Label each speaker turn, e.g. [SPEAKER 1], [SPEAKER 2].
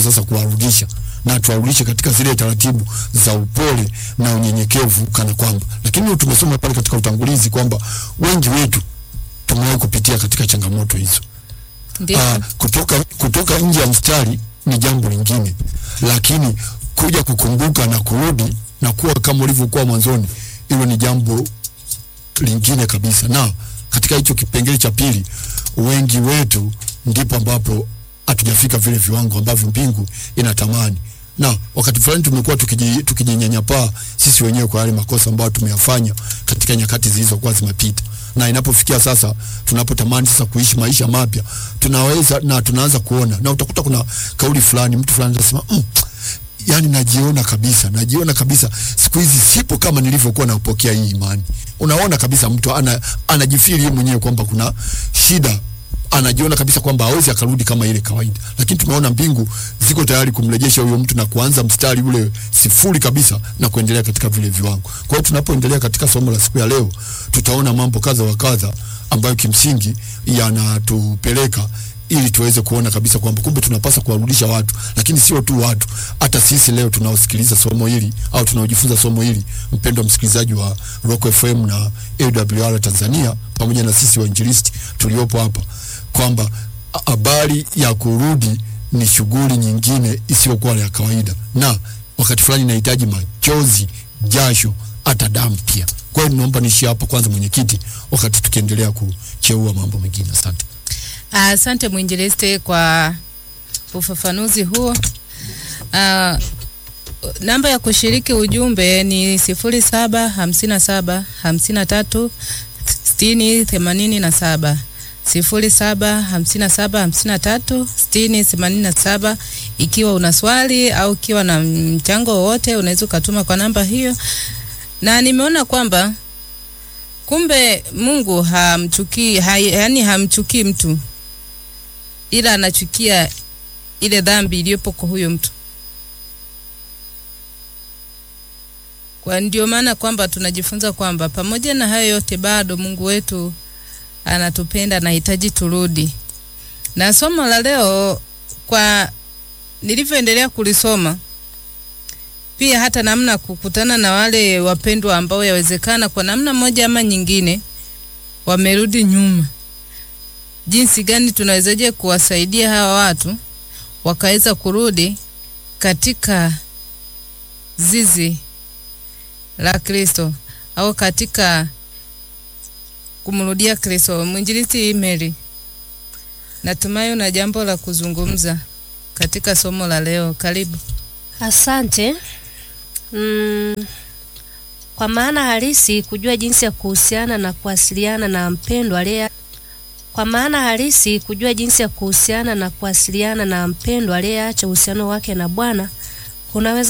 [SPEAKER 1] sasa kuwarudisha na tuwarudishe katika zile taratibu za upole na unyenyekevu kana kwamba, lakini tumesoma pale katika utangulizi kwamba wengi wetu tumewahi kupitia katika changamoto hizo.
[SPEAKER 2] Ndio.
[SPEAKER 1] Ah, kutoka, kutoka nje ya mstari ni jambo lingine, lakini kuja kukumbuka na kurudi na kuwa kama ulivyokuwa mwanzoni, hilo ni jambo lingine kabisa. Na katika hicho kipengele cha pili, wengi wetu ndipo ambapo hatujafika vile viwango ambavyo mbingu inatamani, na wakati fulani tumekuwa tukiji- tukijinyanyapaa sisi wenyewe kwa yale makosa ambayo tumeyafanya katika nyakati zilizokuwa zimepita na inapofikia sasa tunapotamani sasa kuishi maisha mapya tunaweza na tunaanza kuona na utakuta kuna kauli fulani mtu fulani anasema mm, yani najiona kabisa najiona kabisa siku hizi sipo kama nilivyokuwa napokea hii imani unaona kabisa mtu ana, anajifiri yeye mwenyewe kwamba kuna shida anajiona kabisa kwamba hawezi akarudi kama ile kawaida, lakini tumeona mbingu ziko tayari kumrejesha huyo mtu na kuanza mstari ule sifuri kabisa na kuendelea katika vile viwango. Kwa hiyo tunapoendelea katika somo la siku ya leo, tutaona mambo kadha wa kadha ambayo kimsingi yanatupeleka ili tuweze kuona kabisa kwamba kumbe tunapaswa kuwarudisha watu, lakini sio tu watu, hata sisi leo tunaosikiliza somo hili au tunaojifunza somo hili, mpendwa msikilizaji wa Rock FM na AWR Tanzania, pamoja na sisi wainjilisti tuliopo hapa, kwamba habari ya kurudi ni shughuli nyingine isiyokuwa ya kawaida, na wakati fulani inahitaji machozi, jasho, hata damu pia. Kwa hiyo naomba niishie hapa kwanza, mwenyekiti, wakati tukiendelea kucheua mambo mengine. Asante.
[SPEAKER 2] Asante mwinjilisti kwa ufafanuzi huo. Ah, namba ya kushiriki ujumbe ni sifuri saba hamsini na saba hamsini na tatu sitini themanini na saba sifuri saba hamsini na saba hamsini na tatu sitini themanini na saba. Ikiwa una swali au ukiwa na mchango wowote unaweza ukatuma kwa namba hiyo, na nimeona kwamba kumbe Mungu hamchukii hai, yani hamchukii mtu ila anachukia ile dhambi iliyopo kwa huyo mtu. Kwa ndio maana kwamba tunajifunza kwamba pamoja na hayo yote bado Mungu wetu anatupenda, anahitaji turudi. Na somo la leo kwa nilivyoendelea kulisoma pia hata namna kukutana na wale wapendwa ambao yawezekana kwa namna moja ama nyingine wamerudi nyuma jinsi gani tunawezaje kuwasaidia hawa watu wakaweza kurudi katika zizi la Kristo au katika kumrudia Kristo. Mwinjilisti Mary, natumai una jambo la kuzungumza katika somo la leo. Karibu.
[SPEAKER 3] Asante. Mm, kwa maana halisi kujua jinsi ya kuhusiana na kuwasiliana na mpendwa aliye kwa maana halisi kujua jinsi ya kuhusiana na kuwasiliana na mpendwa aliyeacha uhusiano wake na Bwana kunaweza